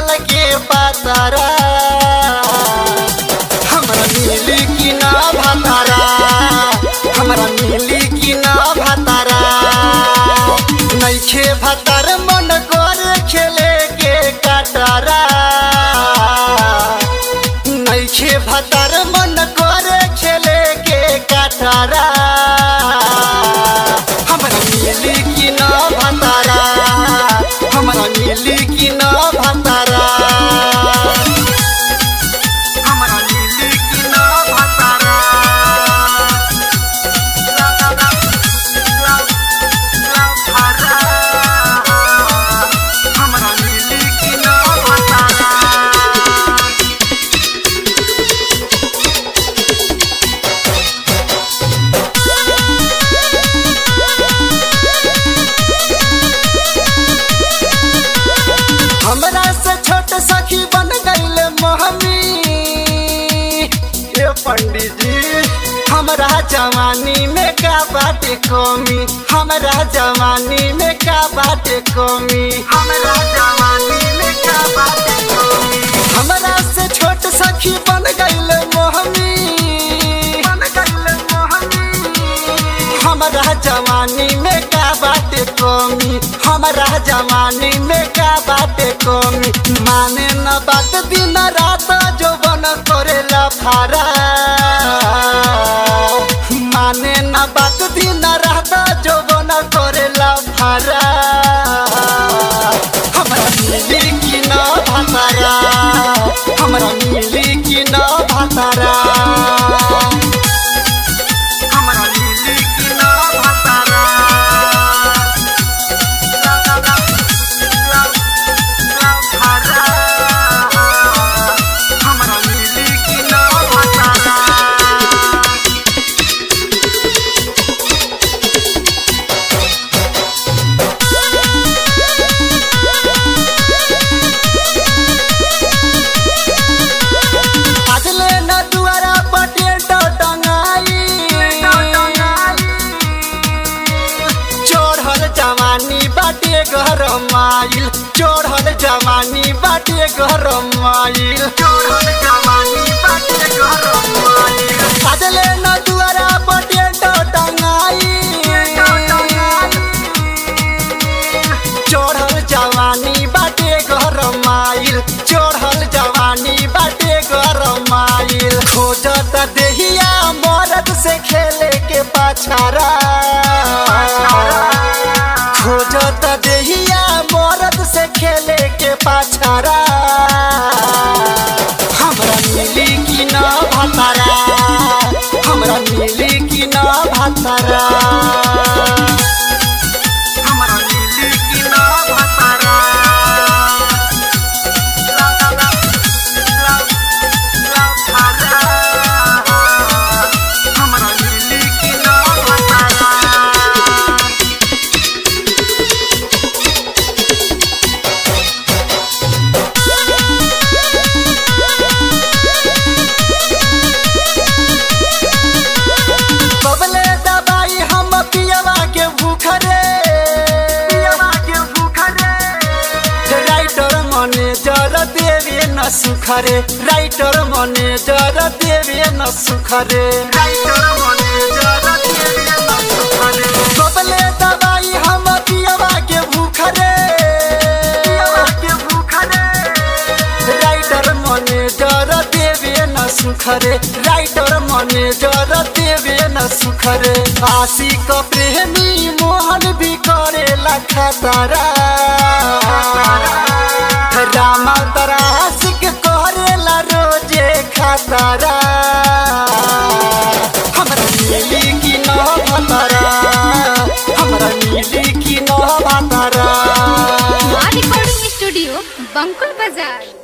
कटहल के पातारा हमरा मिली कि ना भातारा हमरा मिली कि ना भातारा नैखे भातार मन करे खेले के कटारा नैखे भातार मन करे खेले के कटारा हमरा मिली कि ना भातारा हमरा मिली कि ना भातारा हमरा मिली कि ना भातारा हमरा मिली कि ना भातारा हमरा से छोट सखी बन गईल मोहमी ये पंडित जी हमरा जवानी में का बाटे कमी हमरा जवानी में का बाटे कमी हमरा जवानी में का बाटे कमी हमरा से छोट सखी बन गईल मोहमी बन गईल मोहमी हमरा जवानी में का बाटे कमी हमरा जवानी में का बाटे कमी माने न बात दिन रात जो बन करेला फारा माने न बात दिन रात जो बन करेला फारा हमरा मिली कि न भातारा हमरा मिली कि न भातारा हमरा मिली कि ना भातारा हमरा मिली कि ना भातारा आजले न दुआरा पटे टंगाई चोढ़ल जवानी बाटे घर माइल चोढ़ल जवानी बाटे घर माइल चोढ़ल जवानी बाटे घर माइल आजले न दुआरा पटे टंगाई चढ़ल जवानी बाटे घर माइल चढ़ल जवानी बाटे घर माइल खोजत देहिया मरद से खेले के पाछारा खोजत देहिया मरद से खेले के पाछारा हमरा मिली कि ना भातारा हमरा मिली कि ना भातारा हमरा मिली कि ना भातारा हमरा मिली कि ना भातारा बबले दबाई हम पियवा के भूख रे पियवा के भूख रे राइटर मने जर देवे न सुख रे राइटर मने जर देवे न सुख रे राइटर मने जर देवे न सुख रे बबले दबाई हम पियवा के भूख रे पियवा के भूख रे राइटर मने जर देवे न सुख रे राइटर मने जर देवे न सुख रे आशिक प्रेमी मोहन भी करेला खतरा रामा तरा आशिक करेला रोजे खतरा हमरा मिली कि न भतरा हमरा मिली कि न भतरा మా రికార్డింగ్ స్టూడియో బంకుల్ బజార్